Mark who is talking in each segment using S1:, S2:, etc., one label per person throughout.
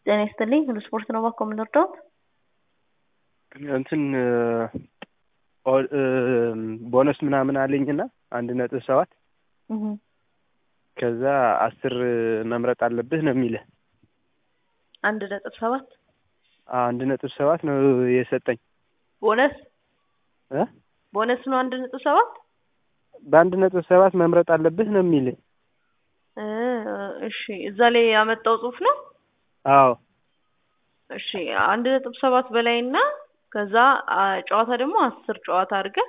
S1: ጤና ይስጥልኝ ሁሉ ስፖርት ነው ባኮ የምንወርደው
S2: እንትን ቦነስ ምናምን አለኝና አንድ ነጥብ ሰባት ከዛ አስር መምረጥ አለብህ ነው የሚልህ።
S1: አንድ ነጥብ ሰባት
S2: አንድ ነጥብ ሰባት ነው የሰጠኝ
S1: ቦነስ
S2: እ
S1: ቦነስ ነው አንድ ነጥብ ሰባት
S2: በአንድ ነጥብ ሰባት መምረጥ አለብህ ነው የሚልህ።
S1: እ እሺ እዛ ላይ ያመጣው ጽሁፍ ነው።
S2: አዎ
S1: እሺ አንድ ነጥብ ሰባት በላይ እና ከዛ አ, ጨዋታ ደግሞ አስር ጨዋታ አድርገህ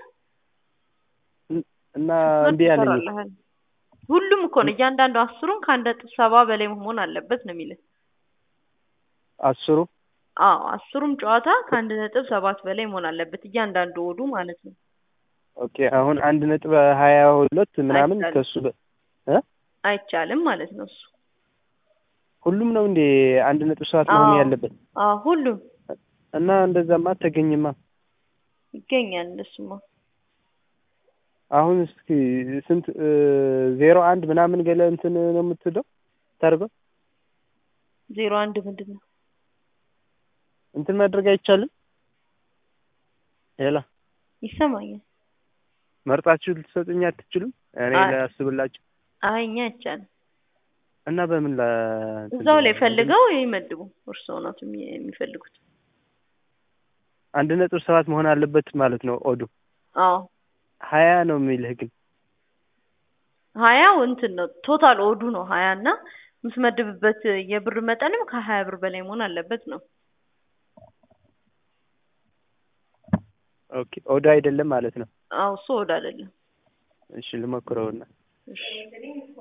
S2: እና እምቢ አለኝ።
S1: ትሰራለህ። ሁሉም እኮ ነው እያንዳንዱ አስሩን ከአንድ ነጥብ ሰባ በላይ መሆን አለበት ነው የሚልህ።
S2: አስሩ
S1: አዎ አስሩም ጨዋታ ከአንድ ነጥብ ሰባት በላይ መሆን አለበት እያንዳንዱ ወዱ ማለት ነው።
S2: ኦኬ አሁን አንድ ነጥብ ሀያ ሁለት ምናምን
S1: አይቻልም።
S2: ከሱ በ- እ
S1: አይቻልም ማለት ነው እሱ።
S2: ሁሉም ነው እንዴ አንድ ነጥብ ሰባት መሆን
S1: አዎ።
S2: ያለበት?
S1: አዎ ሁሉም
S2: እና እንደዛማ አተገኝማ።
S1: ይገኛል እንደሱማ።
S2: አሁን እስኪ ስንት እ, ዜሮ አንድ ምናምን ገለ እንትን ነው የምትለው ታርገው
S1: ዜሮ አንድ ምንድን ነው?
S2: እንትን ማድረግ አይቻልም? ሌላ
S1: ይሰማኛል።
S2: መርጣችሁ ልትሰጡኝ አትችሉም? እኔ
S1: አይ።
S2: ላስብላችሁ
S1: አይ እኛ አይቻልም።
S2: እና በምን ላ እንትን
S1: እዛው ላይ
S2: ልበል?
S1: ፈልገው ይመድቡ። እርስዎ ናት የሚ- የሚፈልጉት።
S2: አንድ ነጥብ ሰባት መሆን አለበት ማለት ነው ኦዱ
S1: አዎ
S2: ሀያ ነው የሚልህ ግን
S1: ሀያው እንትን ነው ቶታል ኦዱ ነው ሀያ እና የምትመድብበት የብር መጠንም ከሀያ ብር በላይ መሆን አለበት ነው።
S2: ኦኬ ኦዱ አይደለም ማለት ነው።
S1: አዎ እሱ ኦድ አይደለም።
S2: እሺ ልሞክረውና
S1: እሺ